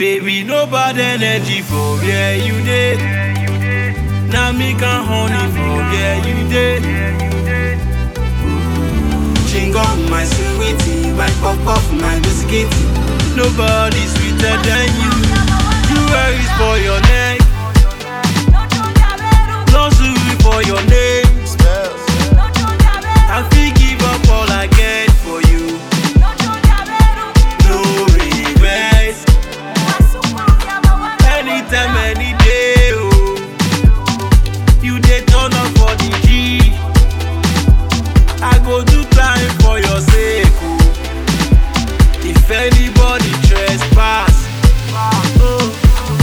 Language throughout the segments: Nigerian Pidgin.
Baby, no bad energy for where you dey. Now me can honey for where you dey. Chingom, my sweetie, my puff puff, my biscuit. Nobody sweeter than you. Jewelry for your neck, luxury for your name. I feel give up all I get for you. No regret. Anytime, any day, oh. You dey turn up for the G. I go do time for your sake, oh. If anybody trespass, oh.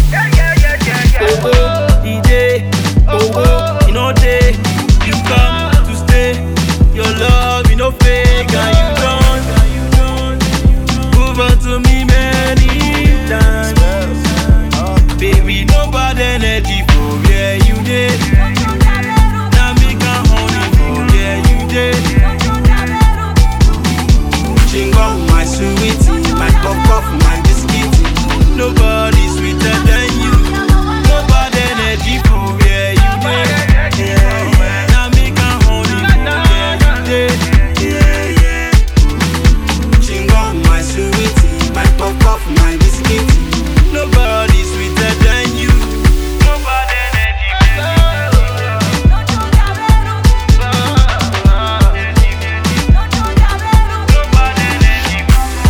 Owo, e dey, owo, e no dey. You come to stay, your love, e no fake, and you don prove am to me many times. Baby, no bad energy for where you dey. Now me can honey for where you dey. Chingom, my sweetie, my puff puff, my biscuit. Nobody sweeter than you. No bad energy for where you dey. Now me can honey for where you dey. Chingom, my sweetie, my puff puff, my biscuit. Nobody sweeter than you. No bad energy. No bad energy.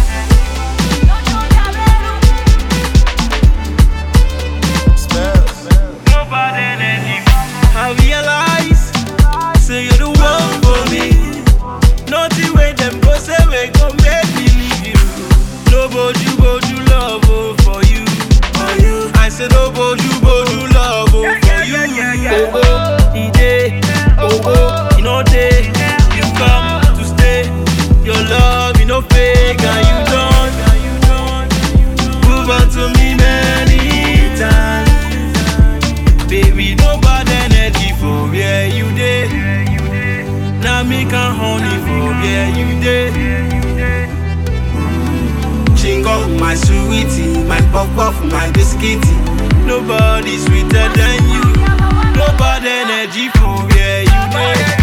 No bad energy. I realize, say you're the one for me. Nothing when them go say we go make me leave you. No boju boju love oh, for you. For you. I say no boju boju love oh, for you. Oh oh, e dey. Oh oh, e no dey. You come to stay. Your love, you no fake, and you don't. Prove am to me many times. Baby, no bad energy for where you dey. Now me can honey for where you dey. Chingom, my sweetie, my puff puff, my biscuit. Nobody sweeter than you. No bad energy for where you dey.